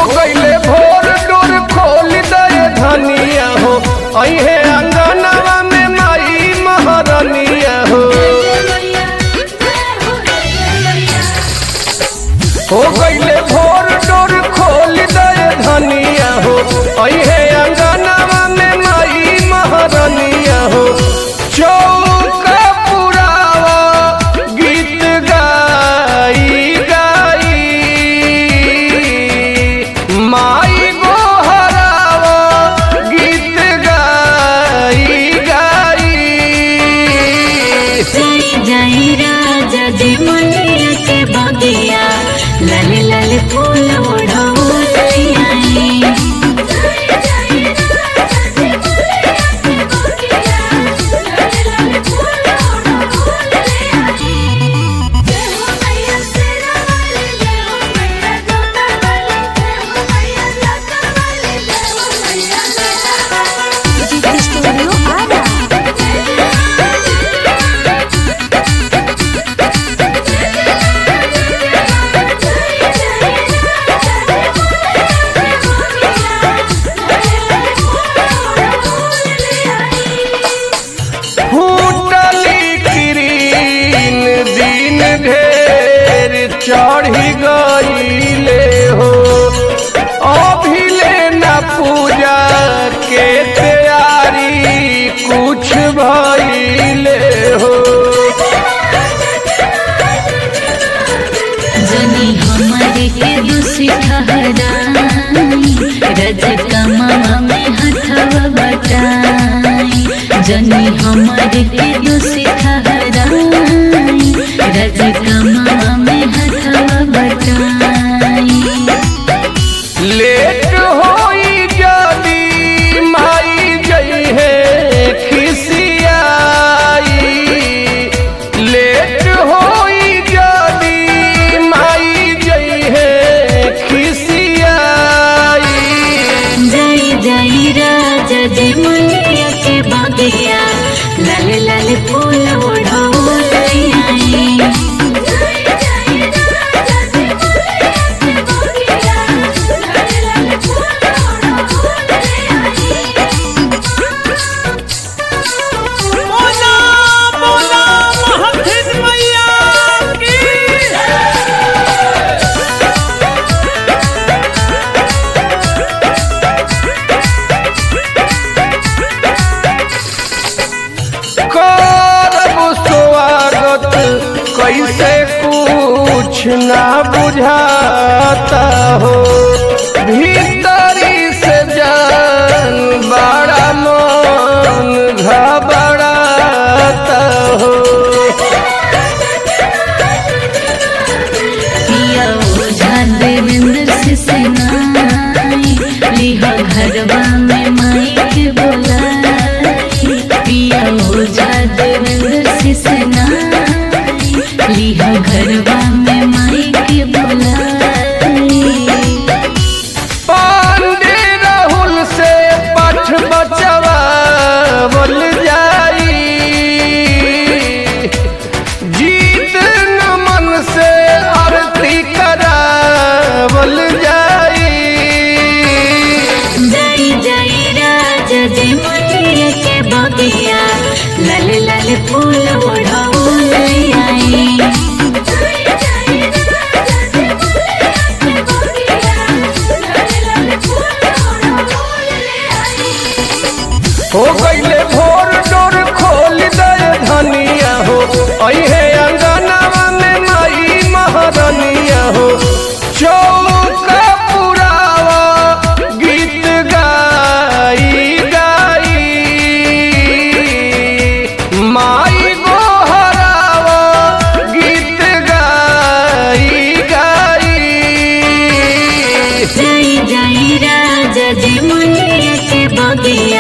गईले भोर डोर खोल दे धनिया हो अहे अंगनवा में माई महारनिया हो हो गईले भोर डोर खोल दे धनिया हो अहे अंगनवा में माई महारनिया हो चौका पुरावा गीत गाई गाई माई गोहरावा गीत गाई गाई जय जय राजा जी मनिया के बगिया लाल लाल फूल ओढ़ौल आई फूटली किरीन दिन ढेर चढ़ी गईले हो अभिले न पूजा के तैयारी कुछ भइले हो जनी हमारे के दूसरी ठहराई रज कमा में हथवा बटाई जनी हमारे के दूसरी ठहराई रज कमा में हथवा बटाई लेट होई जदी माई जई है खिसियाई लेट होई जदी माई जई है खिसियाई जय जय राजा जी मुनिया के बगिया लाल लाल फूल ओढ़ौल आई बोला बोला महथिन मैया की करब स्वागत कैसे कुछ ना बुझाता हो भीतरी से जान बड़ा मन घबराता हो पिया ओझा देवेंद्र से सेनाई लिहा घरवा में माई के बोलाई पिया ओझा देवेंद्र से सेनाई लिहा घरवा में माई के बोलाई पांडे राहुल से पठ बचवा बोल जाई जीत नमन से आरती करावल जाई जय जय राजा जी मुनिया के बगिया लाल लाल फूल ओढ़ौल आई हो गईले भोर डोर खोल दे धनिया हो अहे अंगनवा में माई महारनिया हो चौका पुरावा गीत गाई गाई माई गोहरावा गीत गाई गाई जय जय राजा जी मुनिया के बगिया